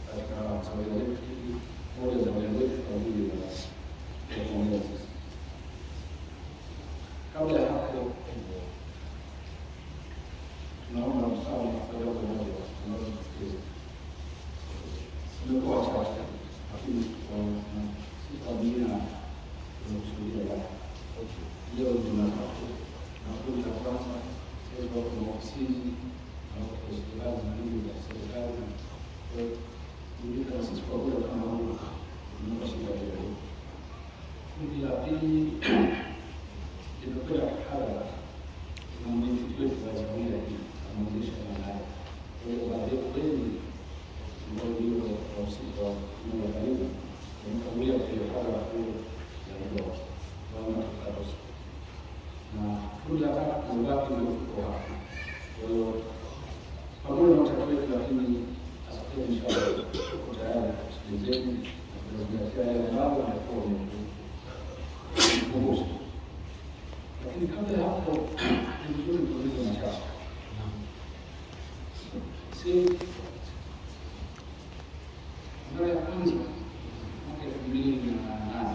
katika zawadi letu hili, moja za zawadi letu kwa ajili ya ya kuongea sisi. Kabla ya hapo, tunaomba msaada kwa jambo moja tunaweza kusikiliza. Tumekuwa wachache, lakini kwa si kwa dini tunakusudia yake. Leo tunatatu na kundi la kwanza, sasa wako na ofisini na wako hospitali zingine za serikali na kujuka na sisi kwa kuwa kama huko tunapa shida hiyo. Kundi la pili limekwenda hadhara na mwenyekiti wetu wa jumuiya hii anaonyesha maanaye. Kwa hiyo baadaye kweli ambao ndio wahusika wa kundi la karibu wamekagulia kwenye hadhara hiyo ya ndoa waona tutakosa na kundi la tatu tunabaki ndio tuko hapa. Kwa hiyo pamoja na utatu wetu, lakini askari inshallah tuko tayari kusikilizeni na kuzingatia yale ambayo yanakuwa wamekumbusha. Lakini kabla ya hapo, ni vizuri tuulize machache. Si mara ya kwanza mwaka elfu mbili na nane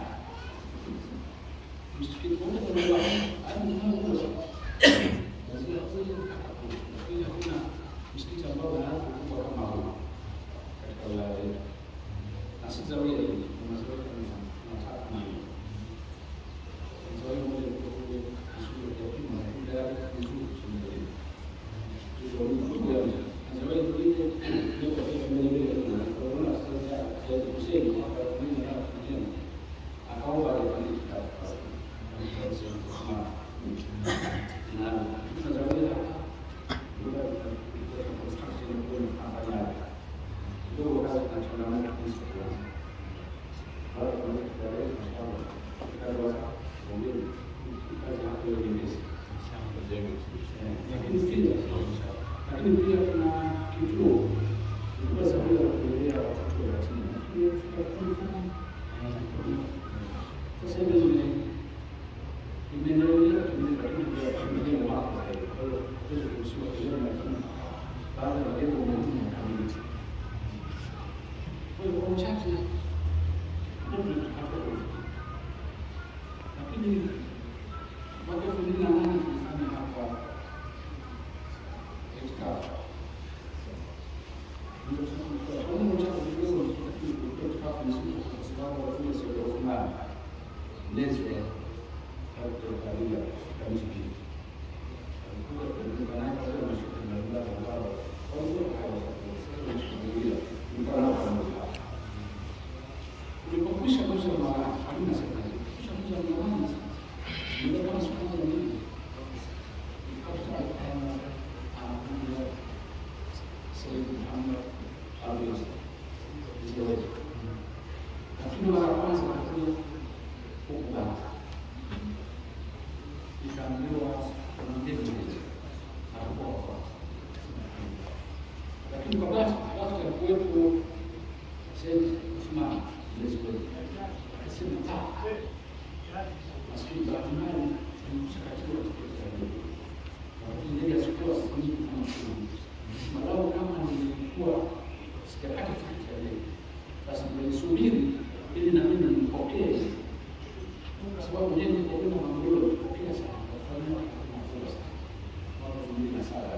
msikiti mmoja unajua hadi mmoja lazima kweli akakuja, lakini hakuna msikiti ambao unaanza kubwa kama huu katika wilaya yetu, na si zawia hii kuna zawia kama tunataka na hiyo zawia moja kwa kule shule ya pili na kule yake nzuri shule ile ndio ndio ya zawia ile ndio kwa hiyo mbele mbele kuna corona sasa ya kusema hapa mimi na kijana akaomba alifanya kitabu lakini pia kuna kituo ilikuwa sababu ya kulelea watoto yatima. Sasa hivi nime imeendelea lakini pia kuendelea mwaka kwa hiyo kwa hiyo tuweze kuhusiwa vizuri, lakini baada ya malengo muhimu yakamilika. Kwa hiyo kwa uchache ndio tutakapo lakini mwaka elfu mbili na nane tulifanya hapa Eckafa. Ndio sasa kwa nini uchache kidogo lakini kwa Eckafa ni siku kwa sababu wazee sio fulani mlezi wa kabila kabisa hili alikuwa kuunga naye kwa sababu anashuka na mbele ya baba kwa hiyo hawakusikia mkana kwa mmoja ulipokwisha kuuza mara halina serikali kisha kuuza mara ndio kama siku moja mbili ikapata kama anakuja Sayyid Muhammad Abdul Ziyad lakini mara ya kwanza alikuja huku Banga ikaambiwa kuna ndege hizi atakuwa wa kwanza, lakini kwa bahati bahati alikuwepo Said Uthman mlezi wetu akasema ah, maskini bahati mbaya nimeshakatiwa tiketi ya ndege, lakini ndege asikuwa siku nyingi kama kumi. Malau kama nilikuwa sijakata tiketi ya ndege, basi nilisubiri ili na mimi nipokee kwa sababu yeye kwa kwenda Morogoro alipokea sana kufanya makubwa sana mwaka elfu mbili na saba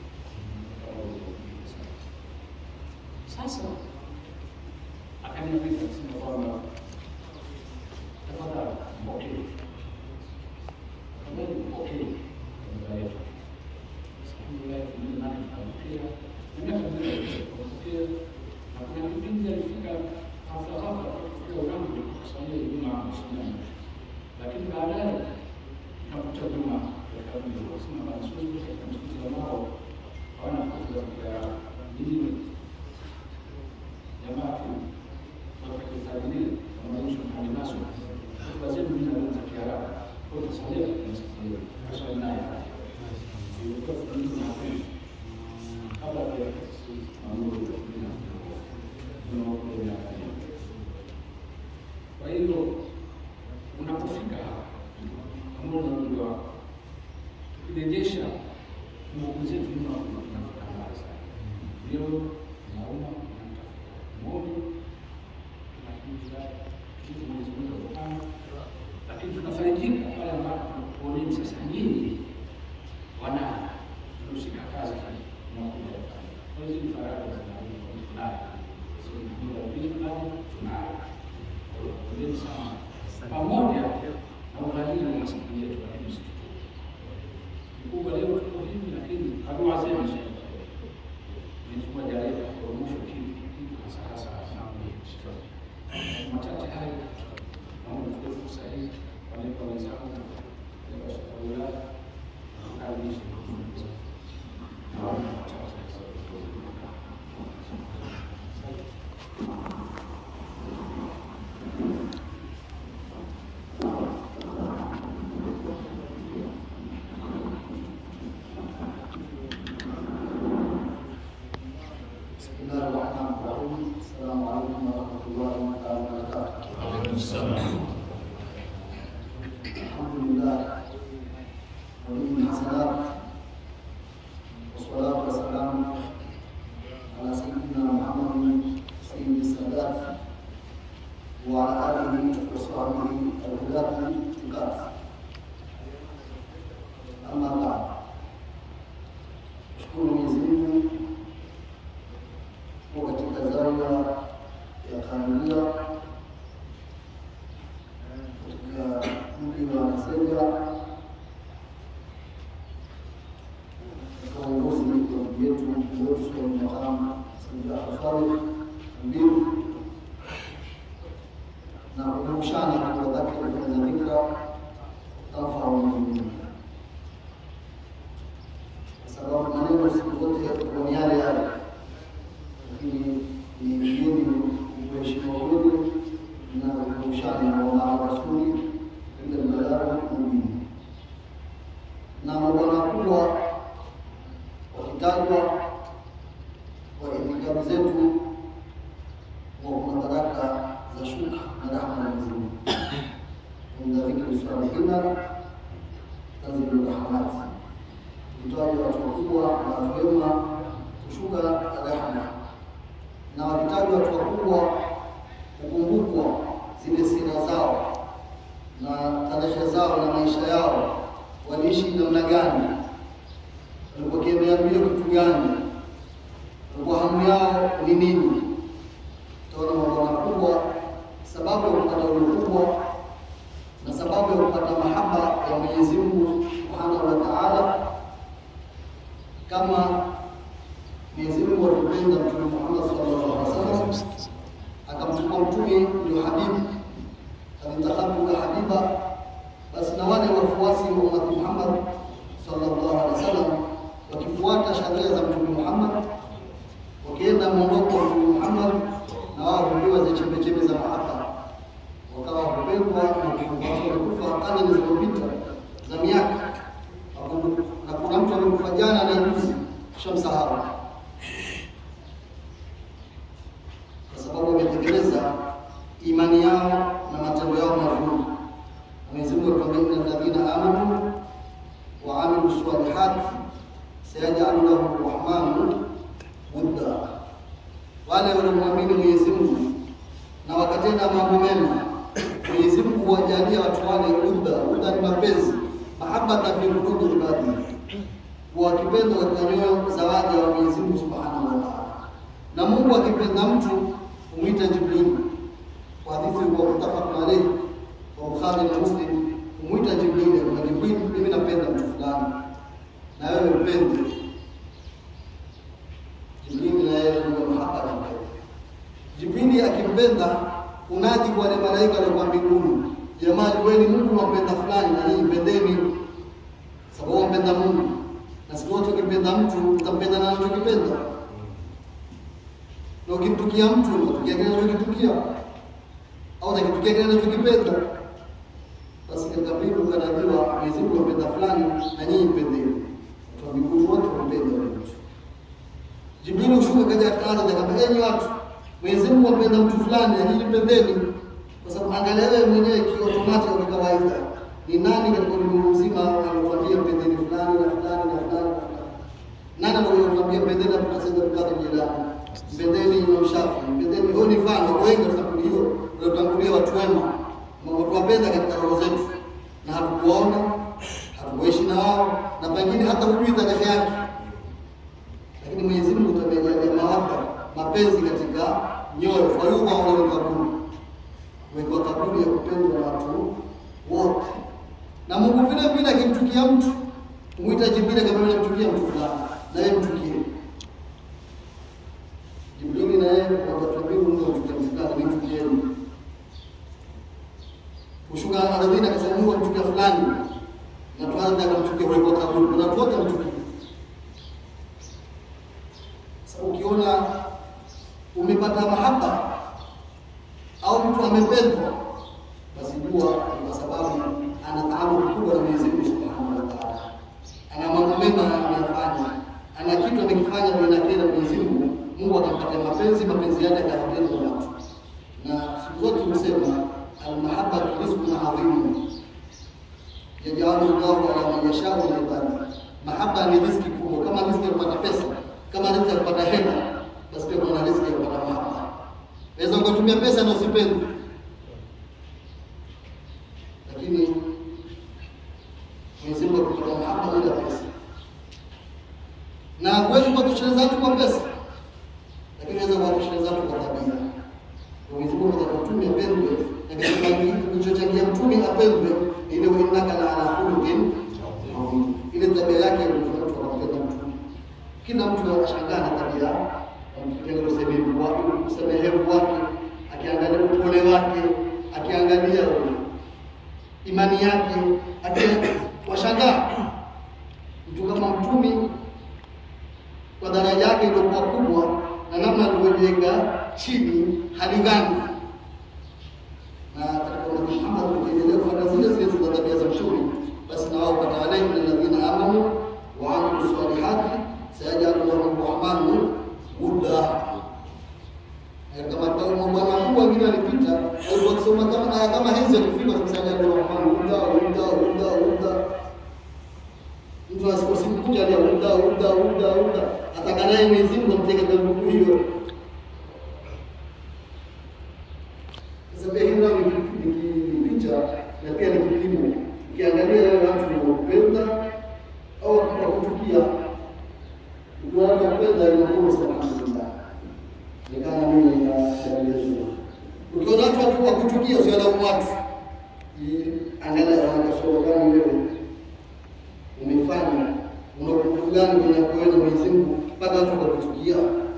sasa akaniambia akasema kwamba tafadhali mpokee, tafadhali mpokee baba yetu. Alhamdulillah elfu mbili na nane tukampokea na miaka mingi tukampokea, na kuna kipindi alifika hafla hafla katika Urambo kusanyia Ijumaa mashindano lakini baadaye nakuta nyuma katika mji ukasema bana siwezi katika msikiti ambao hawana fursa ya dini jamaa tu wakakitabilia wanaisha hadi naso wazee mimi na za Kiarabu kwa kusalia katika msikiti hiyo kaswali naye ilikuwa funzo na kweli kabla ya sisi mambo ya dunia tunaokuwa kwa hiyo unapofika hapa pamoja na umri wako, tukirejesha nguvu zetu nyuma, tunafika mbali sana. Ndio nauma kitu Mwenyezi Mungu amepanga, lakini tunafarijika pale ambapo tunakuoneni sasa nyinyi wana mnaoshika kazi mnakuja pale. Kwa hiyo hizi faraja zinazo tunayo, sio ndio? Pili tunayo tunayo. Kwa hiyo poleni sana, pamoja na ughali na masikio yetu, lakini msitutuke mkubwa. Leo tuko hivi, lakini dua zenu Mwenyezi Mungu ajalie kwa mwisho kitu kitu hasa hasa machache hayo naomba tuchukue fursa hii walipa wenzangu walipa shaka wilaya kukaribisha naomba machache بسم الله الرحمن الرحيم السلام عليكم ورحمة الله تعالى وبركاته الحمد لله ولي الحسنات والصلاة والسلام على سيدنا محمد سيد السادات وعلى آله وصحبه الهداة الكافة أما بعد أشكر Mwenyezi Mungu kwa katika zawiya ya Kamilia katika mji wa Masenga katika uongozi wa ndugu yetu mkuu wetu Sheikh Makamu Said Afari Mbiru na kukumbushana kwa dhati kufanya dhikra tanfau lmuminin kwa sababu maneno siku zote huwa ni yale yale lakini ni mgeni kuheshimiwa kweli na kukumbushana wa mara rasuli ila balagha mubini na mabwana kubwa wakitajwa kwa itikadi zetu wa kuna baraka za shuka na rahma ya Mwenyezi Mungu inda dhikri salihina tanzilu rahmati kutaja watu wakubwa na watu wema kushuka rehema na wakitajwa watu wakubwa kukumbukwa zile sira zao na tarehe zao na maisha yao, waliishi namna gani, walikuwa kimeambiwa kitu gani, walikuwa hamu yao ni nini. Utaona mambo makubwa, sababu ya kupata ule ukubwa na sababu ya kupata mahaba ya Mwenyezi Mungu Subhanahu wa Ta'ala, kama Mwenyezi Mungu alipenda Mtume Muhammad sallallahu alaihi wasallam akamchukua mtume ndio habibu, alitakhabuka habiba. Basi na wale wafuasi wa ummati Muhammad sallallahu alaihi wasallam wakifuata sharia za Mtume Muhammad, wakienda mwondoko wa Mtume Muhammad, na wao hupewa zile chembechembe za mahaba, wakawa hupendwa na kufa karne zilizopita za miaka, na kuna mtu amekufa jana na juzi, shamsahau kwa sababu wametekeleza imani yao na matendo yao mazuri. Mwenyezi Mungu atuambia, inna alladhina amanu wa amilu salihati sayajalu lahum rahmanu wudda, wale waliomwamini Mwenyezi Mungu na wakatenda mambo mema, Mwenyezi Mungu huwajalia watu wale wudda. Wudda ni mapenzi, mahabbata fi qulubi ibadihi, wakipenda katika nyoyo za waja wa Mwenyezi Mungu subhanahu wa ta'ala. Na Mungu akipenda mtu humwita Jibril kwa hadithi kwa mutafaq alayhi wa Bukhari na Muslim, humwita Jibril kwa Jibril, mimi napenda mtu fulani na wewe mpende. Jibril na yeye ndio mahaba na mpenda. Jibril akimpenda unaji kwa wale malaika waliokuwa mbinguni, jamani, wewe ni Mungu unampenda fulani na nyinyi mpendeni, sababu wampenda Mungu. Na siku wote ukimpenda mtu utampenda na anachokipenda na ukimtukia mtu utatukia kile anachokitukia au utakitukia kile anachokipenda. Basi katika mbingu kanajua Mwenyezi Mungu ampenda fulani na nyinyi mpendeni. Watu wa mbinguni wote wampende wale mtu. Jibrili hushuka kaja katika ardhi akamwambia, enyi watu, Mwenyezi Mungu ampenda mtu fulani na nyinyi mpendeni, kwa sababu angalia wewe mwenyewe kiotomatik kwa kawaida, ni nani katika ulimwengu mzima alikwambia mpendeni fulani na fulani na fulani na fulani? Nani aliyokuambia mpendeni Abdul Qadir Jilani? mpendeni Imam Shafi, mpendeni. Huyo ni mfano kwa wengi katika kundi hiyo waliotangulia watu wema, ambao tuwapenda katika roho zetu, na hatukuwaona hatukuishi na wao, na pengine hata hujui tarehe yake, lakini Mwenyezi Mungu tamejalia mawaka mapenzi katika nyoyo, kwa hiyo wao wale kaburi wekwa kaburi ya kupendwa na watu wote, na Mungu vile vile akimchukia mtu muita Jibril kama vile mchukia mtu fulani, na yeye mchukie Jibrili na yeye wakatuambia Mungu amchukia mtu fulani, ni mchukieni. Kushuka ardhini akasema Mungu amchukia fulani, na tuanze akamchukia ule kwa kaburi, na watu wote wamchukia. Sasa ukiona umepata mahaba au mtu amependwa, basi jua ni kwa sababu ana taabu kubwa na Mwenyezi Mungu Subhanahu wa Ta'ala, ana mambo mema anayofanya, ana kitu amekifanya kinakera Mwenyezi Mungu, Mungu akampatia mapenzi, mapenzi yake akayapenda watu. Na siku zote tumesema almahabatu rizqun adhimun yajalu llahu ala man yashau min ibadi. Mahaba ni riziki kubwa, kama riziki ya kupata pesa, kama riziki ya kupata hela, basi pia kuna riziki ya kupata mahaba. Naweza ukatumia pesa na usipende, lakini Mwenyezi Mungu akupatia mahaba bila pesa, na huwezi kuwatosheleza watu kwa pesa, lakini unaweza kuwatosheleza watu kwa tabia. Mwenyezi Mungu ataka mtume apendwe, na katika kilichochangia mtume apendwe ni ile innaka la ala khuluqin adhim, ile tabia yake ilifanya mtu akampenda mtume. Kila mtu anashangaa na tabia akiangalia usemevu wake, usamehevu wake, akiangalia upole wake, akiangalia imani yake, akiwashangaa mtu kama mtumi kwa daraja yake iliyokuwa kubwa na namna alivyojenga chini halingani na katika Ummati Muhammad ukiendelea kufanya zile zile za tabia za mtume, basi na wao patawalai min alladhina amanu wa amilu salihati sayajalu lahum rahmanu wudda. Kama mabwana makubwa wengine walipita walikuwa wakisoma kama aya kama hizi, wakifika sayajalu rahmanu wudda wudda wudda wudda. Mtu asikuja alia wudda wudda wudda wudda, atakanaye Mwenyezi Mungu amteke kwa ndugu hiyo Sasa hii nao ni picha na pia ni kipimo. Ukiangalia wale watu wanaopenda au wakuchukia, ukiona kupenda inakuwa alhamdulillah, ni kama mimi na dalili nzuri. Ukiona watu watu wakuchukia, usiwalaumu watu, angalia wanakasoro gani wewe umefanya, una upungufu gani kwenye kuweza Mwenyezi Mungu mpaka watu wakakuchukia.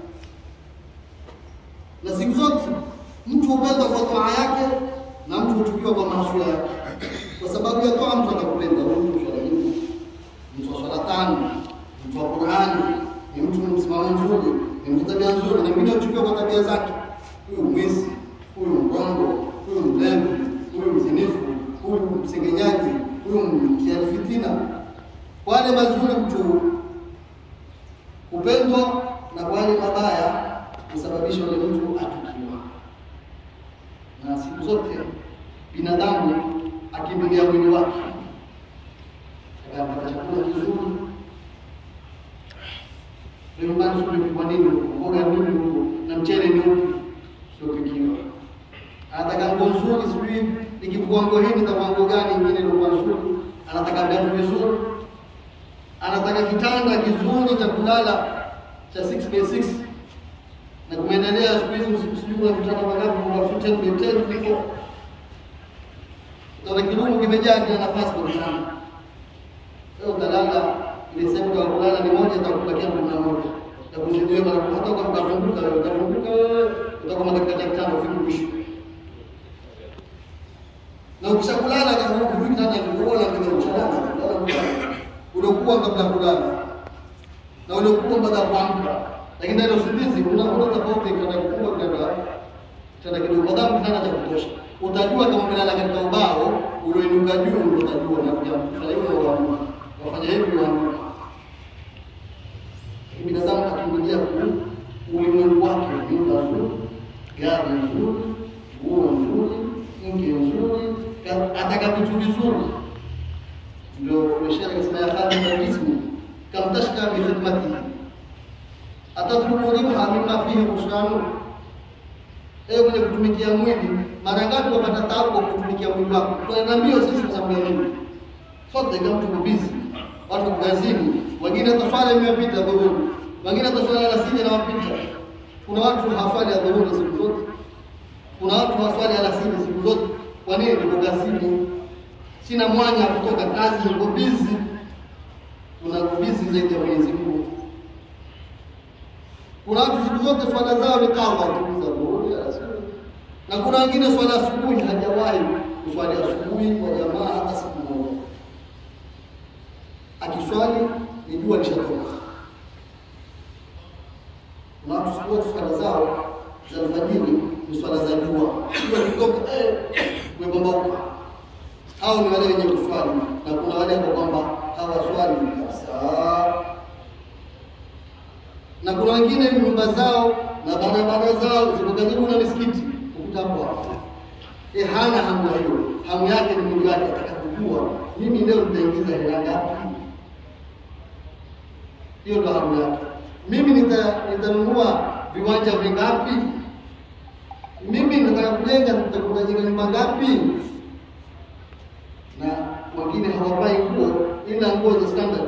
Na siku zote mtu hupenda kwa toa yake na mtu huchukiwa kwa maasi yake. Kwa sababu ya toa, mtu atakupenda huyu mtu swala nyingi, mtu wa swala tano, mtu wa Qur'ani, ni mtu mwenye msimamo mzuri, ni mtu tabia nzuri, na mwingine huchukiwa kwa tabia zake. Huyu mwizi, huyu mrongo, huyu mlevi, huyu mzinifu, huyu msengenyaji, huyu mtiaji fitina. Wale mazuri mtu hupendwa, na wale mabaya husababisha yule mtu atukiwa na siku zote binadamu akimbilia mwili wake, akapata chakula kizuri nyumbani, sijui nini, mboga nini huko na mchele ni upi siopikiwa, anataka nguo nzuri, sijui nikivua nguo hii nitavaa nguo gani ingine ilikuwa nzuri, anataka viatu vizuri, anataka kitanda kizuri cha kulala cha 6 by 6 na kumeendelea siku hizi sijui kuna vitanda mangapi kwa ten by ten huko. Utaona kidumu kimejaa kila nafasi kwa kitanda. Sasa utalala ile sehemu ya kulala ni moja, itakubakia kumi na moja ya kuzidiwa na hata kama utazunguka wewe utazunguka wewe utakuwa dakika cha kitanda ufike mwisho. Na ukishakulala kama huko kitanda kikubwa na kile uchalala unakuwa kabla kulala na unakuwa baada ya kuamka lakini ndani ya usingizi unaona tofauti kana kikubwa kana tena kidogo, kwa sababu kitanda cha kutosha. Utajua kama umelala katika ubao ulioinuka juu, ndio utajua na kujamka hiyo wa wafanya hivi wa binadamu akimbilia ku ulimwengu wake, nyumba nzuri, gari nzuri, nguo nzuri, mke nzuri, ataka vitu vizuri, ndio umeshaka kasema ya khadima jismi kam tashka bi khidmatihi atatlubu ribha mimma fihi khusranu, ewe mwenye kutumikia mwili, mara ngapi wapata taabu kwa kutumikia mwili wako? Tunaenda mbio sisi kwa sababu ya nini? Sote kama tuko busy, watu kazini, wengine hata swala imepita dhuhuri, wengine hata swala alasiri inawapita. Kuna watu hawaswali ya dhuhuri siku zote, kuna watu hawaswali alasiri siku zote. Kwa nini? Niko kazini, sina mwanya wa kutoka kazi, niko busy. Kuna busy zaidi ya Mwenyezi Mungu. Kuna watu siku zote swala zao ni kawa tu za dhuhuri, alasiri, na kuna wengine swala asubuhi hajawahi kuswali asubuhi kwa jamaa hata siku moja akiswali ni jua lishatoka. Na watu siku zote swala zao za alfajiri ni swala za jua, jua likitoka eh, umepambauka. Hao ni wale wenye kuswali, na kuna wale ambao kwamba hawaswali kabisa, na kuna wengine nyumba zao na barabara zao ziko karibu na misikiti, ukuta hapo hapo E, hana hamu hiyo. Hamu yake ni Mungu wake, ataka kujua mimi leo nitaingiza hela ngapi. Hiyo ndo hamu yake. Mimi nita nitanunua viwanja vingapi? Mimi nataka kujenga, nitakujenga nyumba ngapi? Na wengine hawavai nguo ila nguo za standard.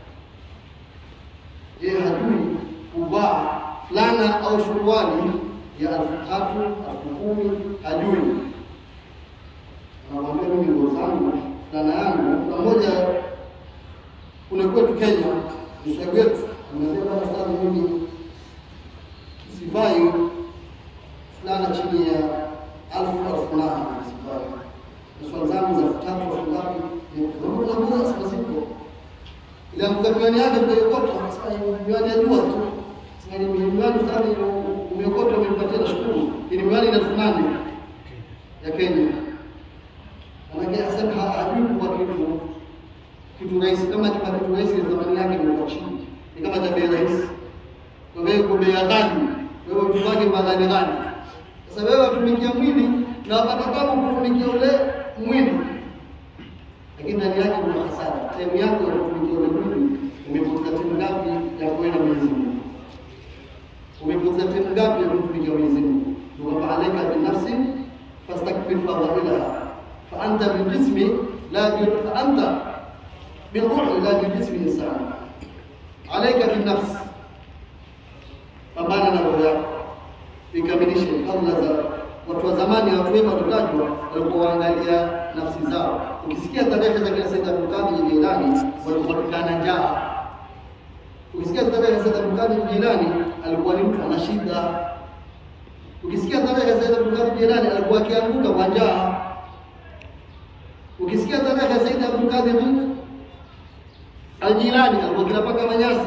Yeye hajui kuvaa fulana au suruali ya elfu tatu elfu kumi hajui Namwambia mimi nguo zangu fulana yangu na moja kule kwetu Kenya, mshauri wetu amesema bwana fulani, mimi sivai fulana chini ya alfu elfu nane sivai, na swala zangu za elfu tatu elfu ngapi naguza sasa zipo ile amka miwani yake mkaiokota, sasa miwani ya jua tu sasa ni miwani fulani umeokota, umempatia na shukuru, ili miwani ina elfu nane ya Kenya Manake asema hajui kwa kitu kitu rahisi, kama kama kitu rahisi thamani yake ni chini, ni kama cha bei rahisi. Kwa hiyo kwa bei ghali, wewe mtu wake madhani gani? Sasa wewe watumikia mwili na wapata tabu kutumikia ule mwili, lakini ndani yake kuna hasara. Sehemu yako ya kutumikia ule mwili, umepoteza timu ngapi ya kwenda Mwenyezi Mungu? Umepoteza timu ngapi ya kutumikia Mwenyezi Mungu? Ndio kwamba alaika binafsi fastakbir fadhailaha فأنت بالجسم لا فأنت بالروح لا بالجسم إنسان عليك بالنفس pambana na roho yako ikamilishe fadhila za watu wa zamani. Watu wema tutajwa walikuwa waangalia nafsi zao. Ukisikia tarehe za kina Said Abdul Qadir Jilani walikuwa wakikana njaa. Ukisikia tarehe za Said Abdul Qadir Jilani alikuwa ni mtu ana shida. Ukisikia tarehe za Said Abdul Qadir Jilani alikuwa akianguka kwa njaa. Ukisikia tarehe ya Said Abdul Qadir Al-Jilani alikuwa kinapaka manyasi.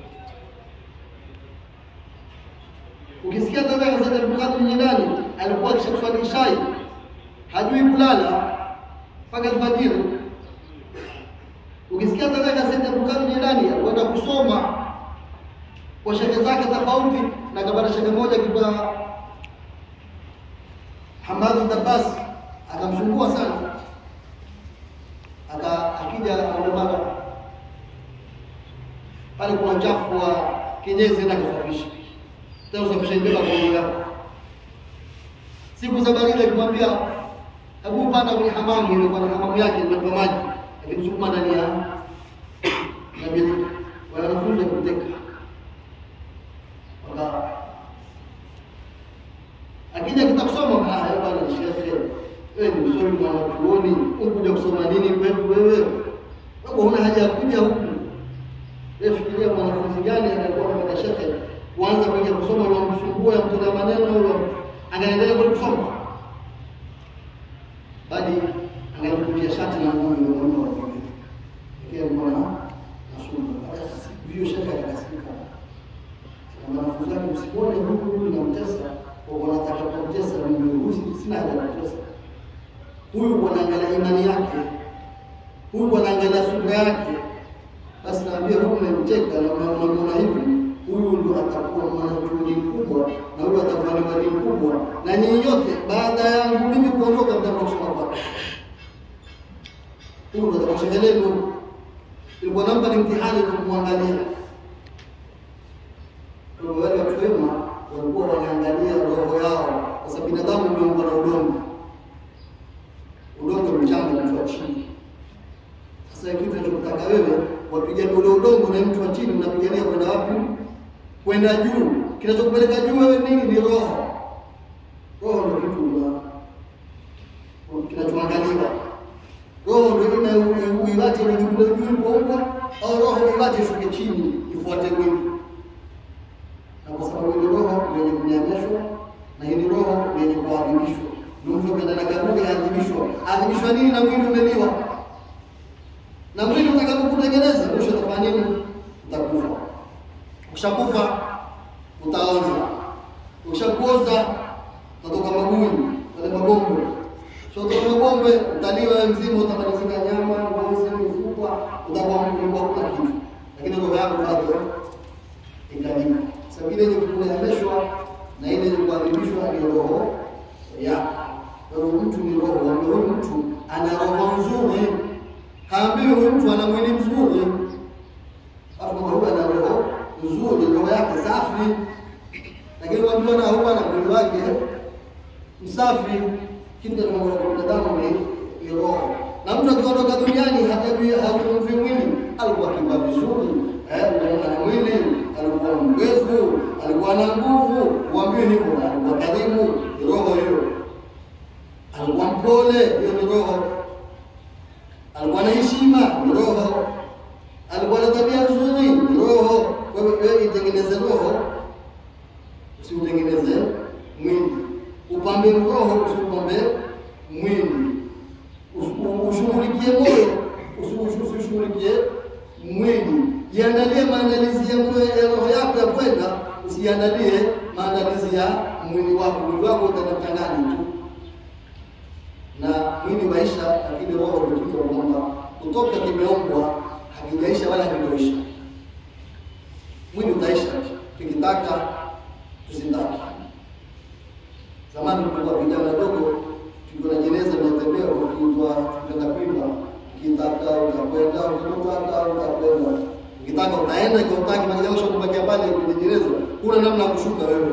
Ukisikia tarehe ya Said Abdul Qadir Jilani alikuwa akishakuswali shai, hajui kulala mpaka alfajiri. Ukisikia tarehe ya Said Abdul Qadir Jilani alikwenda kusoma kwa shehe zake tofauti, na kabla shehe moja kwa Hamad Dabbas akamsumbua sana aka akija aomba pale kuna uchafu wa kinyezi na kusafisha tena usafisha ibeba kwa moyo wako. Siku za baridi akimwambia hebu panda kwenye hamamu ile kwa hamamu yake kwa maji, akimsukuma ndani ya na birika. Wale wanafunzi kuteka waka akija kitakusoma haya bwana shekhe wewe ni msomi mwanachuoni, ukuja kusoma nini kwetu wewe? Wewe huna haja ya kuja huku. Wewe fikiria mwanafunzi gani anakuwa na shekhe kuanza kuja kusoma na msumbua ya mtolea maneno huyo, anaendelea kwa kusoma bali angaikutia shati na nguo ndio mwana wa kike. Ikiwa alikuwa na nasoma. Hiyo shekhe akakasirika. Na wanafunzi wake msimuone huku huyu namtesa, kwa wanataka kumtesa mimi huyu sina haja ya kutesa huyu wanaangalia imani yake, huyu wanaangalia sura yake. Basi naambia huyu umemcheka na unamwona hivi, huyu ndio atakuwa mwanachuoni mkubwa na huyu atakuwa ni mwalimu mkubwa, na nyinyi yote baada yangu mimi kuondoka mtakuwa kusoma kwake. Huyu ndio atakuwa shehe lenu. Ilikuwa nampa ni mtihani kumwangalia. ya roho yao, kwa sababu binadamu umeumbwa na udongo. Udongo ni mchanga, mtu wa chini. Sasa kitu tunachotaka wewe wapigania ule udongo na mtu wa chini, unapigania kwenda wapi? Kwenda juu. Kinachokupeleka juu wewe nini? Ni roho. Roho ndio kitu una- kinachoangaliwa. Roho ndio ina uiwache ni juu juu ilipoumbwa, au roho uiwache ishuke chini ifuate mwili. Na kwa sababu ile roho ndio yenye kunyanyashwa na hili roho ndio yenye kuadhibishwa. Ndio mtu akienda na kaburi aadhibishwa. Aadhibishwa nini? Na mwili umeliwa na mwili utakapokutengeneza mwisho utafanya nini? Utakufa. Ukishakufa utaoza, ukishakuoza utatoka maguni, wale mabombe. Ukishatoka mabombe utaliwa wewe mzima, utamalizika nyama, ngozi, mifupa, utakuwa mkubwa, hakuna kitu, lakini roho yako bado ikalika. Sababu ile yenye kuneemeshwa na ile yenye kuadhibishwa ni roho yako. Kwa hiyo mtu ni roho, ambaye huyu mtu ana roho nzuri haambiwi huyu mtu ana mwili mzuri, watu kwamba huyu ana roho nzuri, roho yake safi, lakini waambiwa na huyu ana mwili wake msafi. Kitu kinachoongoza kwa binadamu ni ni roho, na mtu akiondoka duniani hajui haumvi mwili, alikuwa akivaa vizuri eh, ana mwili, alikuwa mrefu, alikuwa na nguvu, uambiwe hivyo, na alikuwa karimu, ni roho hiyo. Alikuwa mpole, hiyo ni roho alikuwa na heshima, ni roho. Alikuwa na tabia nzuri, ni roho. Kwa hivyo wewe itengeneze roho, usiutengeneze mwili. Upambe roho, usiupambe mwili. Usu- Ushughulikie moyo, usi- usi- usishughulikie mwili. Jiandalie maandalizi ya moyo- ya roho yako ya kwenda, usiandalie maandalizi ya mwili wako. Mwili wako utakachanganya tu na mwili waisha, lakini roho ndio kitu kwamba kutoka kimeumbwa hakijaisha wala hakitoisha. Mwili utaisha, tukitaka tusitaka. Zamani tulikuwa vijana wadogo, tulikuwa na jeneza linatembea, ukiitwa tunaenda kuimba, ukitaka utakwenda, ukitaka utakwenda, ukitaka utaenda, ikiwa utaki maji yako kubakia pale kwenye jeneza, huna namna ya kushuka wewe,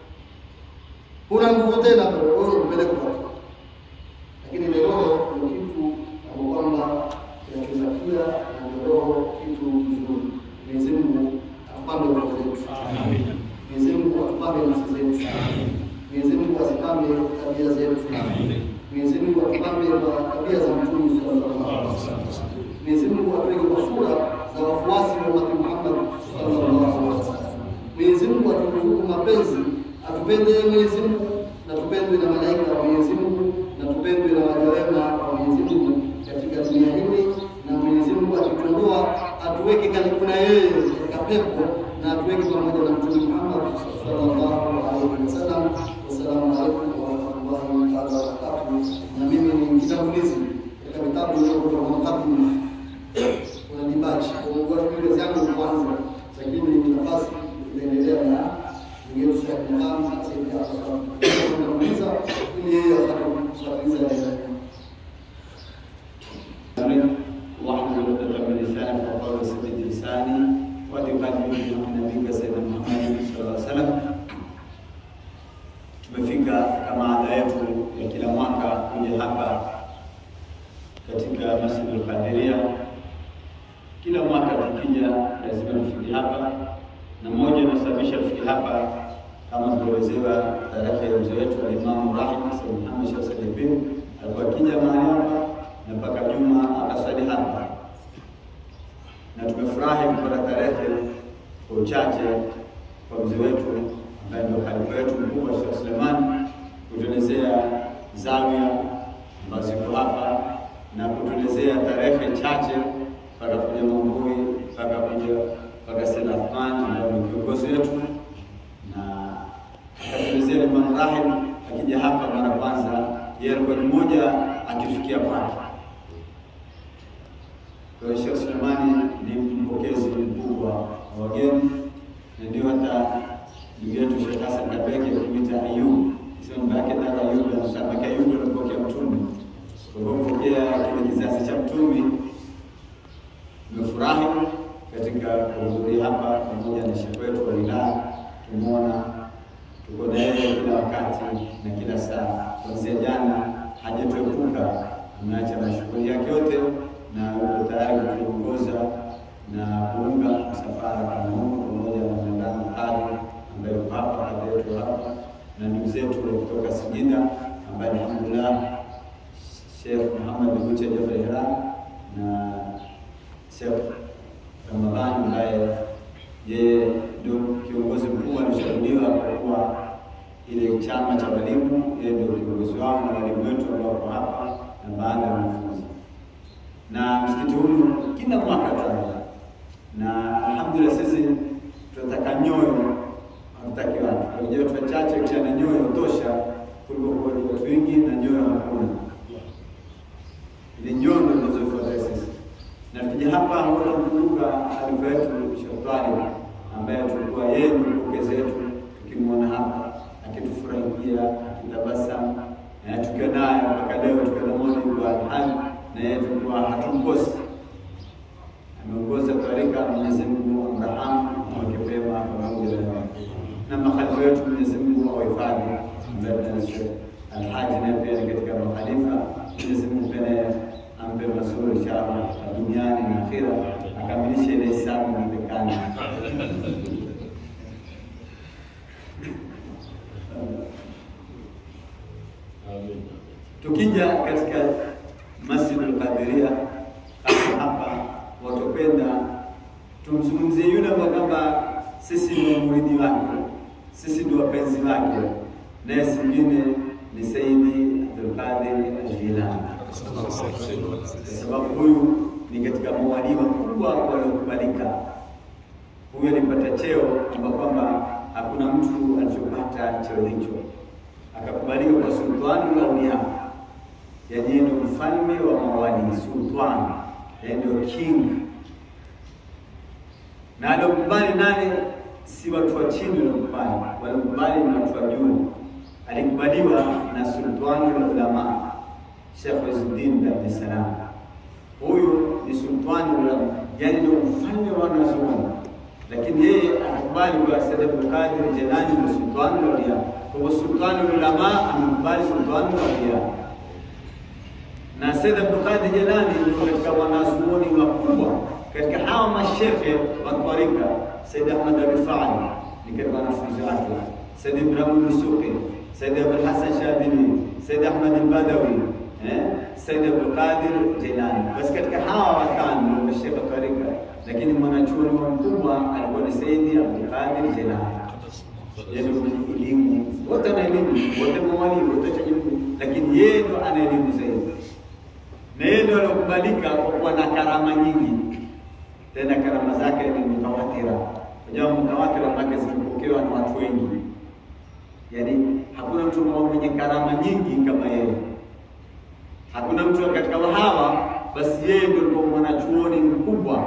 huna nguvu tena, wewe unapeleka watu lakini ile roho ndio kitu ambapo kwamba kinachotakia na ndio roho kitu kizuri. Mwenyezi Mungu atupambe roho zetu, Mwenyezi Mungu atupambe nafsi zetu, Mwenyezi Mungu azipambe tabia zetu, Mwenyezi Mungu atupambe kwa tabia za Mtume sallallahu alaihi wasallam. Mwenyezi Mungu atuweke kwa sura za wafuasi wa Mtume Muhammad sallallahu alaihi wasallam. Mwenyezi Mungu aturuzuku mapenzi, atupende Mwenyezi Mungu na tupendwe na malaika wa Mwenyezi Mungu na tupendwe na waja wema wa Mwenyezi Mungu katika dunia hili, na Mwenyezi Mungu akituondoa atuweke karibu na yeye katika pepo na atuweke pamoja na Mtume Muhammad sallallahu alaihi wasallam. Wassalamu alaikum warahmatullahi taala wabarakatuh. Na mimi ni mtangulizi katika vitabu vilivyotoka kwa mkabili kuna dibachi kwa kazi yangu kwanza, lakini nafasi inaendelea na ndugu yetu Sheikh Muhammad Said Jafar kuuliza ili yeye atakapofuatilia واحلل عقدة من لساني وقول سدد لساني وتقدم نبيك سيدنا محمد صلى الله عليه وسلم. Tumefika kama ada yetu ya kila mwaka kuja hapa katika Masjid al-Qadiria. Kila mwaka tukija lazima tufike hapa, na moja inasababisha tufike hapa kama tuliowezewa tarehe ya mzee wetu Alimamu Rahim Said Muhammad Sheikh Said bin alikuwa akija mahali hapa na mpaka Juma akasali hapa, na tumefurahi kupata tarehe kwa uchache kwa mzee wetu ambaye ndio khalifa wetu mkubwa Sheikh Suleiman kutuelezea zawia ambazo ziko hapa na kutuelezea tarehe chache mpaka kuja Mambui mpaka kuja mpaka Said Athman ambaye ni kiongozi wetu na akatuelezea Imam Rahim akija hapa mara kwanza, yeye alikuwa ni mmoja akifikia kwake. Kwa hiyo Sheikh Sulemani ni mpokezi mkubwa wa wageni, na ndio hata ndugu yetu Sheikh Hassan Kabeke kumwita Ayub, sio baba yake dada Ayub, anasema Ayub ndio alipokea mtume. Kwa hivyo pokea kile kizazi cha mtume. Nimefurahi katika kuhudhuria hapa pamoja na Sheikh wetu wa wilaya, tumeona tuko na yeye kila wakati na kila saa. Kuanzia jana hajatuepuka, ameacha mashughuli yake yote na yuko tayari kutuongoza na kuunga msafara kama huu pamoja na mwendano Kali ambaye yuko hapa kati yetu hapa na ndugu zetu kutoka Singida ambaye alhamdulillah Sheikh Muhammad Guche Jabal Iran na Sheikh Ramadhani ambaye yeye ndio kiongozi mkuu alishauriwa kwa kuwa ile chama cha walimu, yeye ndio kiongozi wao na walimu wetu ambao wako hapa na baadhi ya wanafunzi. Na msikiti huu kila mwaka tunaenda, na alhamdulillah sisi tunataka nyoyo, hatutaki watu. Unajua watu wachache kisha na nyoyo tosha kuliko kwa watu wengi na nyoyo hakuna. Ile nyoyo ndio tunazofuata sisi na tukija hapa huwa tunakumbuka alifa yetu Shetani ambaye tulikuwa yeye ni mpokezi wetu, tukimwona hapa akitufurahikia akitabasamu, na tukiwa naye mpaka leo, tukiwa na moja kwa hali na yeye tulikuwa hatumkosi. Ameongoza tarika, Mwenyezi Mungu amrahamu aweke pema pamoja na na makhalifa wetu, Mwenyezi Mungu awahifadhi, ambaye Sheikh Alhaji naye pia ni katika makhalifa, Mwenyezi Mungu pia ampe mazuri inshallah duniani na akhira, akamilishe ile hesabu inaonekana. Tukija katika Masjid al-Qadiria hapa hapa, watopenda tumzungumzie yule ambaye kwamba sisi ndio muridi wake, sisi ndio wapenzi wake, naye singine ni Saidi Abdul Qadir al-Jilani kwa sababu huyu ni katika mawalii wakubwa waliokubalika. Huyu alipata cheo kwamba kwamba hakuna mtu alichopata cheo hicho, akakubalika kwa sultani wa aulia, yaani ndio mfalme wa mawalii, sultani, yaani ndio king. Na aliokubali nani? Si watu wa chini waliokubali, waliokubali ni watu wa juu. Alikubaliwa na sultani wa ulama Sheikh Izzuddin bin Abdul Salam. Huyu ni sultani wa yani ndio mfalme wa wanazuoni, lakini yeye akakubali kwa Sayyid Abdul Qadir Jilani ni sultani wa awliya. Kwa hivyo sultani wa ulama amekubali sultani wa awliya, na Sayyid Abdul Qadir Jilani ni katika wanazuoni wakubwa katika hawa mashekhe wa tarika. Sayyid Ahmad Rifai ni katika wanafunzi wake, Sayyid Ibrahim Dusuki, Sayyid Abul Hasan Shadili, Sayyid Ahmad al-Badawi Eh, Said Abdul Qadir Jilani. Basi katika hawa watano ndio mashekhe tarika, lakini mwanachuoni mkubwa alikuwa ni Said Abdul Qadir Jilani. Yaani mwenye elimu, wote ana elimu, wote mawali, wote chajibu, lakini yeye ndo ana elimu zaidi, na yeye ndo aliokubalika kwa kuwa na karama nyingi, tena karama zake ni mutawatira. Unajua mutawatira maana zimepokewa na watu wengi, yaani hakuna mtu mwenye karama nyingi kama yeye hakuna mtu katika hawa, basi yeye ndio alikuwa mwanachuoni mkubwa.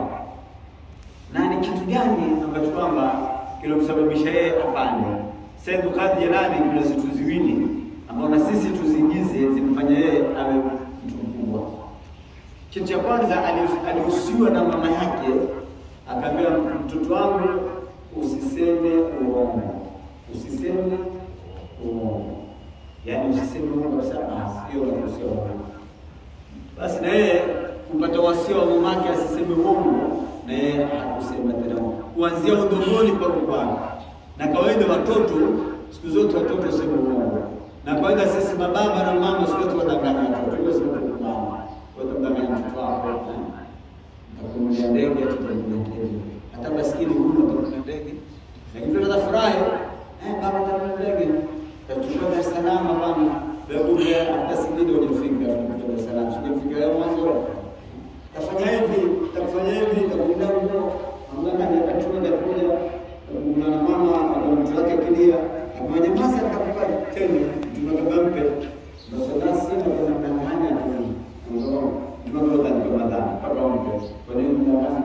Na ni kitu gani ambacho kwamba kilomsababisha yeye apande? Said Qadir Jilani, kuna zitu ziwili ambao na sisi tuziingize zimfanya yeye awe mtu mkubwa. Kitu cha kwanza, alihusiwa na mama yake, akaambia mtoto wangu, usiseme uongo, usiseme uongo, yaani usiseme uongo kabisa. Hiyo ndio uongo basi na yeye kupata wasia wa mamake asiseme uongo, na yeye hakusema tena kuanzia udongoni kwa rubani. Na kawaida watoto siku zote watoto waseme uongo, na kawaida sisi mababa na mama siku zote wadanganya watoto, hiyo sio mama wadanganya mtoto wako, atakunulia ndege, atakunulia ndege, hata maskini huyu atakunulia ndege, lakini mtoto atafurahi, eh, baba atakunulia ndege, tachukua Dar es Salaam bwana Kumbe hata Singida hujafika Dar es Salaam, sijafika leo mwanzo. Tafanya hivi, tafanya hivi, takuenda huko. Mama akachukua ndakuja kuna mama ana mtu wake kilia, akamwambia basi atakupa tena, tunataka mpe. Basi nasi na kuna mdanganya tu. Ndio tunataka ni kama dada, mpaka umpe. Kwa nini mdanganya?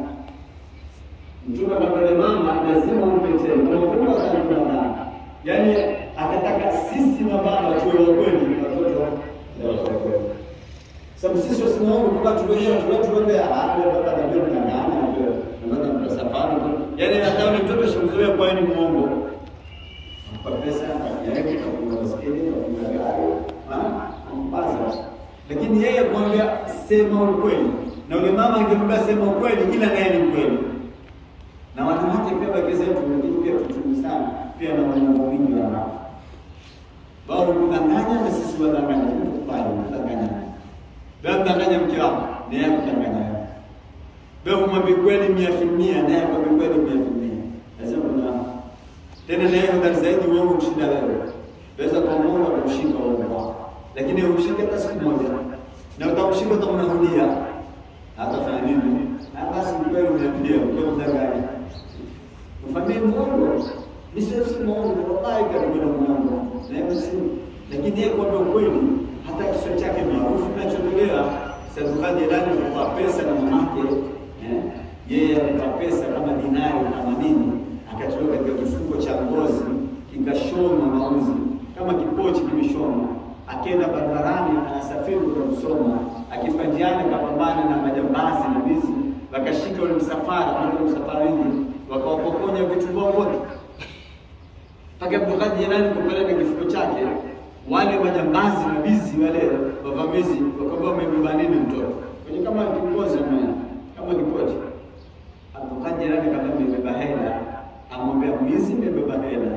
Mtume akamwambia mama lazima umpe tena. Kwa kuwa sana Yaani akataka sisi mababa tuwe wa kweli watoto wa kweli. Sababu sisi wasimamo kwa watu wenyewe watu wetu wende hapo baba na ndio tunangana ndio ndio safari. Yaani hata yule mtoto shimzoea kwa ni muongo. kwa pesa, kakiaeke, kafunga baskeli, kafunga gari, ampaza. Lakini yeye kuambia sema ukweli, na ule mama angemwambia sema ukweli, ila naye ni mkweli. Na wanawake pia wake zetu, lakini pia tuchungu sana pia na wanaume wingi wa raha wao kudanganya na sisi wadanganya, tukubali kudanganya. Wewe mdanganya mke wako, na yeye kudanganya wewe. Wewe umwambie kweli mia filmia, na yeye akwambie kweli mia filmia. Lazima kuna tena na yeye hodari zaidi uongo kushinda wewe. Weza kwa Mungu akumshika uongo wako, lakini umshike hata siku moja, na utamshika utamnahudia atafanya nini? Na basi kweli umeambia kweli mdanganya, ufanyie Mungu Misiwezi muongo wallahi karibu na Mungu. Na si lakini yeye kwa ukweli hata kichwa chake maarufu kinachotolewa Sadukadi ndani kwa pesa na mamake eh yeye alipata pesa kama dinari kama nini akatolewa katika kifungo cha ngozi kikashonwa mauzi kama kipochi kimeshonwa akienda barabarani anasafiri kwenda kusoma akifika njiani akapambana na majambazi na wizi wakashika ule msafara kwa msafara wingi wakawapokonya vitu vyao vyote mpaka Abdulkadir Jilani kupeleka kifuko chake, wale majambazi na wizi wale wavamizi wakaambia wamebeba nini mtoto kwenye kama kiongozi kama kipochi. Abdulkadir Jilani kama amebeba hela, amwambia mwizi, nimebeba hela.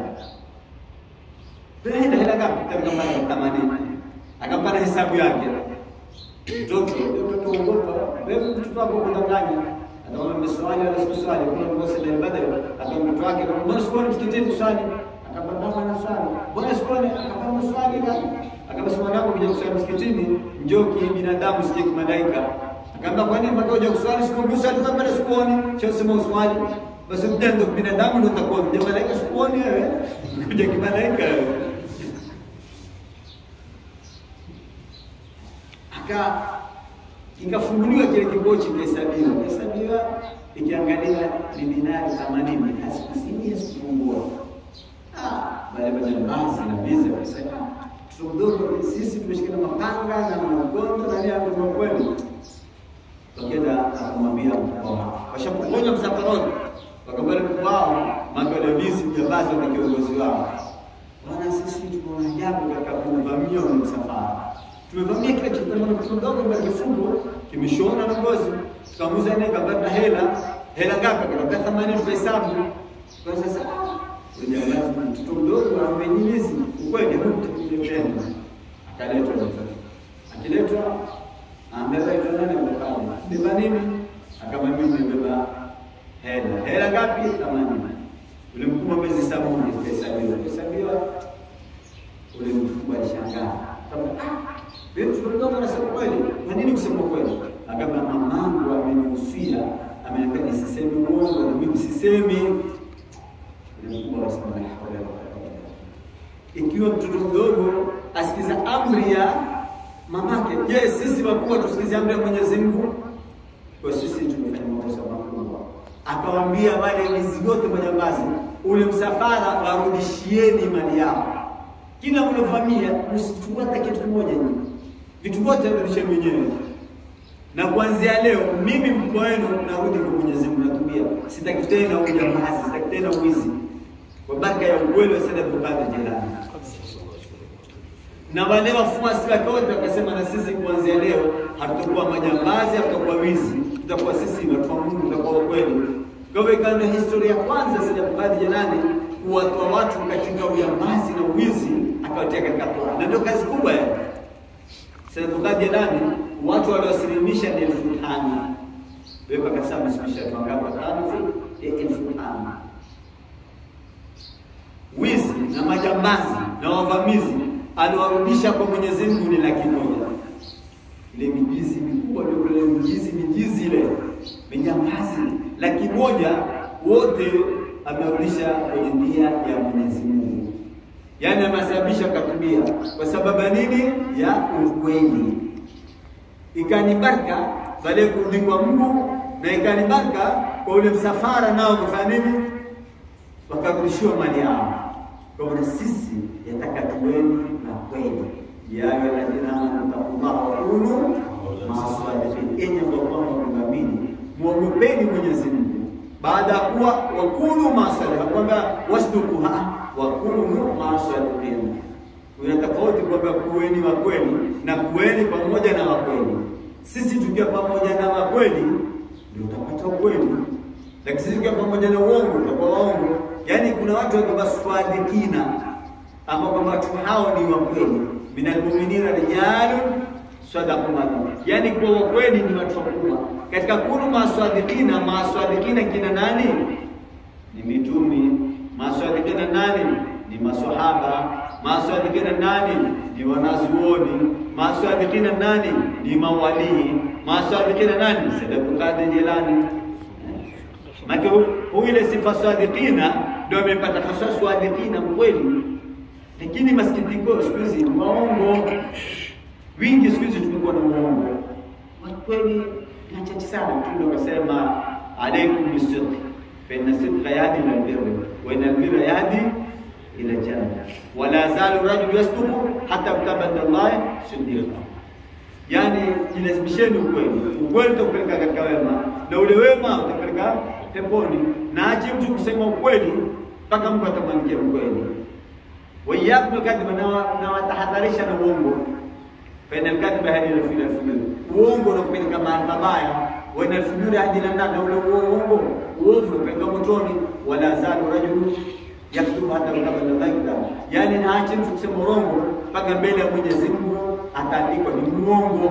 Hela hela ngapi? Katika mali themanini. Akampa na hesabu yake. Mtoto mtoto uogopa, wewe mtoto wako kudanganya ataona mswali wala sikuswali, kuna mgosi la ibada, akamwambia mtoto wake, mbona sikuoni msikitini kuswali? akapambana na swali. Mbona sikuone? Akapamba swali gani? Akasema mwanangu, kuja kuswali msikitini, njoo kibinadamu, sije kimalaika. Akaambia kwa nini mpaka uje kuswali siku mbili swali kama bado sikuoni? Cha sema uswali. Basi mtendo binadamu ndio utakuwa kuja malaika sikuoni wewe. Kuja kimalaika wewe. Aka ikafunguliwa kile kibochi kihesabiwa. Kihesabiwa ikiangalia ni dinari 80 hasikusimia sikupungua wale majambazi na biza wakisema tudogo sisi tumeshikana mapanga na magongo na nini ndio kweli. Wakenda akamwambia mkubwa wao, washapokonya msafaroni, wakabali mkubwa wao magala bizi mjambazi na kiongozi wao, bwana, sisi tumeona ajabu katika kuvamia ule msafara, tumevamia kile kitu kidogo kwa kifungo kimeshona na ngozi, tukamuza naye kabla hela hela ngapi? Akapata thamani tukahesabu kwa sasa mtoto mdogo amenyimizi ukweli hukutegemea akaletwa mtoto akiletwa amebeba ito nani amekama beba nini akama mimi nimebeba hela hela ngapi themanini ule mkubwa mwezi sabuni kahesabiwa kahesabiwa ule mkubwa alishangaa wewe mtoto mdogo anasema kweli kwa nini kusema kweli akama mamangu amenihusia ameniambia nisiseme uongo na mimi sisemi ikiwa mtoto mdogo asikiza amri ya mamake, je, sisi wakubwa tusikize amri ya Mwenyezi Mungu? Kwa sisi tumefanya makosa makubwa. Akawaambia wale wizi wote majambazi, ule msafara warudishieni mali yao, kila mliovamia msichukue hata kitu kimoja, nyinyi vitu vyote rudisheni wenyewe na kuanzia leo mimi mkubwa wenu narudi kwa Mwenyezi Mungu, natubia, sitaki tena ujambazi, sitaki tena uwizi kwa baraka ya ukweli wa Sayyid Abdulkadir Jilani. Na wale wafuasi wake wote wakasema, na sisi kuanzia leo hatutakuwa majambazi, hatutakuwa wizi, tutakuwa sisi watu wa Mungu, tutakuwa ukweli. Kwa hivyo ikawa ndio historia ya kwanza Sayyid Abdulkadir Jilani kuwatoa watu katika ujambazi na uwizi, akawatia katika toa, na ndio kazi kubwa ya Sayyid Abdulkadir Jilani. Watu waliosilimisha ni elfu tano wewe akasema msimisha wangapi? Watano elfu tano wizi na majambazi na wavamizi aliwarudisha kwa Mwenyezi Mungu ni laki moja. Ile mijizi mikubwa ndio ile mijizi mijizi ile mijambazi laki moja wote amerudisha kwenye njia ya Mwenyezi Mungu, yaani amesababisha katubia kwa sababu ya nini? Ya ukweli. Ikani baraka baada ya kurudi kwa Mungu na ikani baraka kwa ule msafara nao kufanya nini? Wakarudishiwa mali yao. Kwa hivyo sisi yataka tuweni na kweli. Ya ayyuhalladhina amanu taqullaha wa kunu ma'as-sadiqin, enyi ambao kwamba mnaamini muogopeni Mwenyezi Mungu baada ya kuwa wakunu ma'as-sadiqin, kwamba wasduku, wa kunu masadiqin. Kuna tofauti kwamba kuweni wa kweli na kuweni pamoja na wa kweli. Sisi tukiwa pamoja na wa kweli ndio utapata ukweli, lakini sisi tukiwa pamoja na uongo tutakuwa waongo. Yaani kuna watu wakiwa swadikina ambao kwamba watu hao ni wa kweli, minal mu'minina rijalun sadaqu ma yaani kwa wa kweli ni watu wakubwa katika kunu maswadikina. Maswadikina kina nani? Ni mitumi. Maswadikina nani? Ni maswahaba. Maswadikina nani? Ni wanazuoni. Maswadikina nani? Ni mawalii. Maswadikina nani? Sayyid Abdul Qadir Jilani. Maki huyu ile sifa swadikina ndio amepata hasa swadikina mkweli, lakini masikitiko siku hizi ni waongo wingi. Siku hizi tumekuwa na uongo, kweli na chache sana. Mtume akasema alaikum bisidq fa inna sidqa yahdi ila albirri wa inna albirra yahdi ila janna wa la yazalu rajulu yasduqu hatta yutabada Allah siddiqa Yani, jilazimisheni ukweli. Ukweli utakupeleka katika wema na ule wema utakupeleka peponi, na ache mtu kusema ukweli mpaka Mungu atamwandikia ukweli. Waiyakum kadhiba, na watahadharisha na uongo. Fainal kadhiba hadi ila fil fujur, uongo unakupeleka mahali mabaya. Wa inal fujura hadi ila nar, na ule uongo uovu unapeleka motoni. Wala zalu rajulu yaktubu hata yutabada Allah, yani na ache mtu kusema urongo mpaka mbele ya Mwenyezi Mungu ataandikwa ni muongo.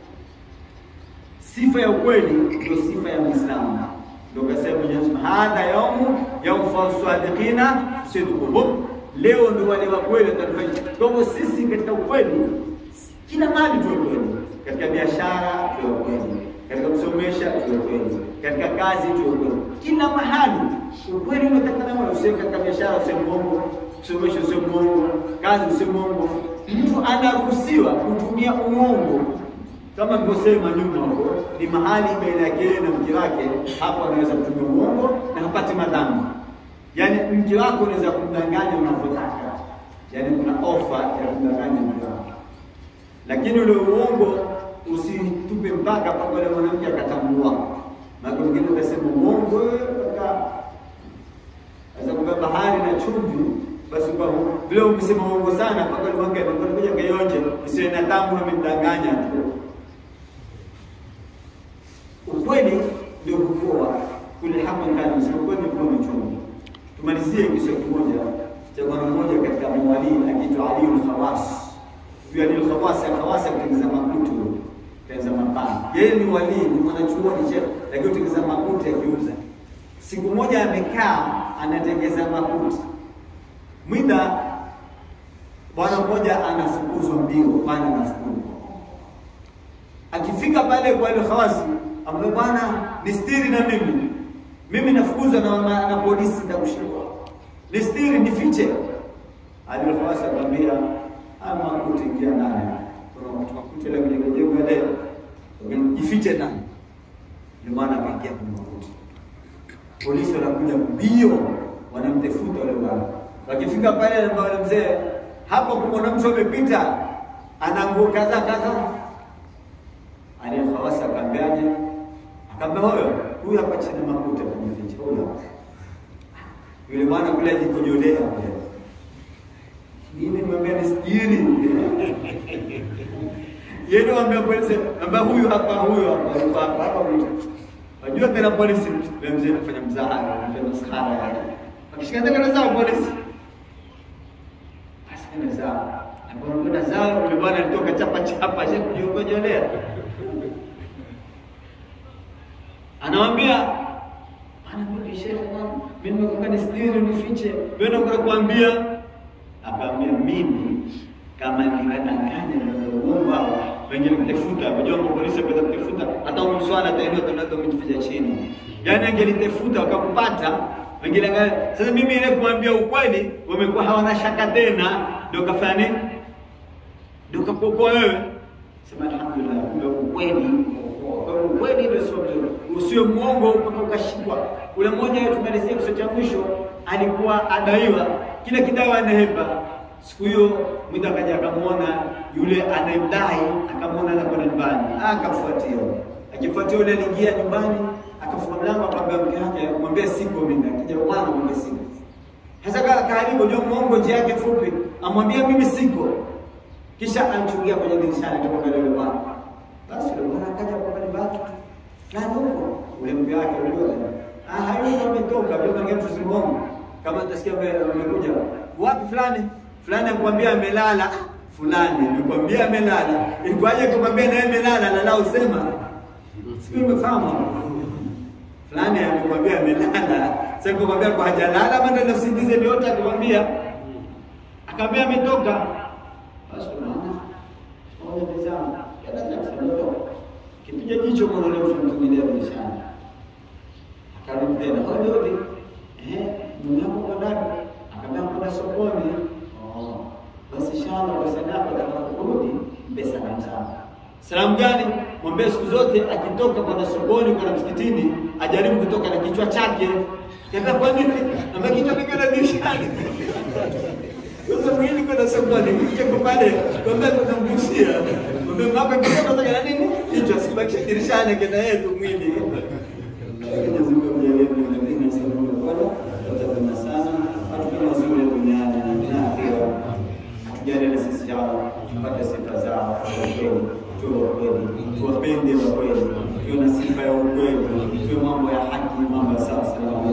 Sifa ya ukweli ndio sifa ya Muislamu, ndio kasema Mwenyezi Mungu, hadha yaumu yaumfau sadiqina sidquhum, leo ndio wale wa kweli watanifanya. Kwa hivyo sisi katika ukweli, kila mahali tuwe kweli, katika biashara tuwe kweli, katika kusomesha tuwe kweli, katika kazi tuwe kweli, kila mahali ukweli umetakana. Usiwe katika biashara usiwe mwongo, kusomesha usiwe mwongo, kazi usiwe mwongo mtu anaruhusiwa kutumia uongo kama nilivyosema nyuma huko, ni mahali baina yake na mke wake, hapo anaweza kutumia uongo na hapati madhambi. Yaani mke wako unaweza kumdanganya unavyotaka, yaani kuna ofa ya kumdanganya mke wako, lakini ule uongo usitupe mpaka mpaka ule mwanamke akatambua. Maana mwingine utasema uongo mpaka sasa kwa bahari na chumvi basi kwa vile umesema uongo sana mpaka ulimwanga anakuja kaionje isiwe na tamu, amemdanganya tu. Ukweli ndio kukoa kule hapa ndani, sio kweli kwa mchungu. Tumalizie kisa kimoja cha bwana mmoja katika mawali akiitwa Ali al-Khawas. Huyo Ali al-Khawas akawasa kutengeneza makutu, kutengeneza mapana. Yeye ni wali, ni mwanachuoni sheikh, lakini kutengeneza makutu akiuza. Siku moja amekaa anatengeneza makuti Mwida bwana mmoja anafukuzwa mbio, bwana anafukuzwa. Akifika pale kwa ile khawasi, ambaye bwana nistiri na mimi mimi nafukuzwa na, na, na polisi nitakushikwa, nistiri nifiche. Ali khawasi akamwambia ama kuti ingia ndani, kuna watu makuti ile kwenye jengo ile, jifiche ndani. Ndio maana akaingia kwenye makuti. Polisi wanakuja mbio, wanamtafuta yule bwana wakifika pale wale mzee hapo, kuna mtu amepita ana nguo kadhaa kadhaa. Aliyefawasa akamwambiaje? Akamwambia huyo huyu hapa chini makuta kujificha huyo. Yule bwana kule ajikojolea kule, mimi nimwambia nisijiri yeye ndio ambaye polisi ambaye huyu hapa huyu hapa yuko hapa hapa mtu Unajua tena polisi yule mzee anafanya mzaha, anafanya maskhara yake. Akishika tena zao polisi Asema zao. Anapoona zao yule bwana alitoka chapa chapa sasa kujiongelea. Anamwambia anaambia shehe wangu mimi nimekuwa nisitiri nifiche. Wewe unakwenda kuambia akamwambia mimi kama ninadanganya na Mungu wengine kutafuta, unajua polisi kwenda kutafuta hata umswala ataelewa tunaweza kujificha chini. Yaani angelitafuta wakakupata wengine sasa, mimi ile kumwambia ukweli, wamekuwa hawana shaka tena, ndio kafanya nini? Ndio kakuokoa wewe. Sema alhamdulillah, ndio ukweli. Kwa ukweli ndio sio mzuri, usiwe mwongo mpaka ukashikwa. Ule mmoja tumalizia kisa cha mwisho, alikuwa adaiwa kila kidawa anahepa. Siku hiyo mwida akaja akamwona yule anayemdai, akamwona anakwenda nyumbani, akafuatia. Akifuatia yule aliingia nyumbani akafunga mlango akamwambia mke wake, mwambie siko mimi. Akija bwana mwambie siko. Hasa kama karibu ndio muongo njia yake fupi, amwambia mimi siko. Kisha alichungia kwenye dirishani kutoka mbele yule bwana. Basi yule bwana akaja kwa pale baki. Fulani huko, ule mke wake uliona. Ah, hayuko ametoka, ndio mwingine tusimuone. Kama utasikia mbele amekuja. Wapi fulani? Fulani akwambia amelala. Ah, fulani nikwambia amelala. Ikwaje kumwambia naye amelala na lao sema. Sio umefahamu? Fulani amekwambia amelala. Sasa kumwambia kwa hajalala ama ndio usingize ndio atakwambia. Akamwambia ametoka. Basi unaona. Moja tazama. Kada cha Kipiga jicho kwa yule mtu mwingine dirishani. Akarudi tena. Odi odi. Eh, mume wako kwa ndani. Akamwambia kwenda sokoni. Oh. Basi shana kwa sadaka atakaporudi mpe salamu sana. Salamu gani? Mwambie siku zote akitoka kwenda sokoni kwenda msikitini ajaribu kutoka na kichwa chake. Kaambia kwa nini? Na kichwa kiko na dirishani. Sasa mwili kwenda sokoni, kichwa kwa pale, kwambia tunamgusia. Mwambie mama kichwa kutoka na nini? Kichwa sibakisha dirishani kenda yetu mwili. Mwenyezi Mungu amjalie mwingine sababu bora, tutatana sana, hatukuwa mazuri duniani na akhera. Tujalie na sisi ya Allah tupate sifa zao kwa kweli, tuwe wa kweli, tuwapende wa kweli, tuwe na sifa ya ukweli, tuwe mambo ya haki, mambo ya sawa sawa.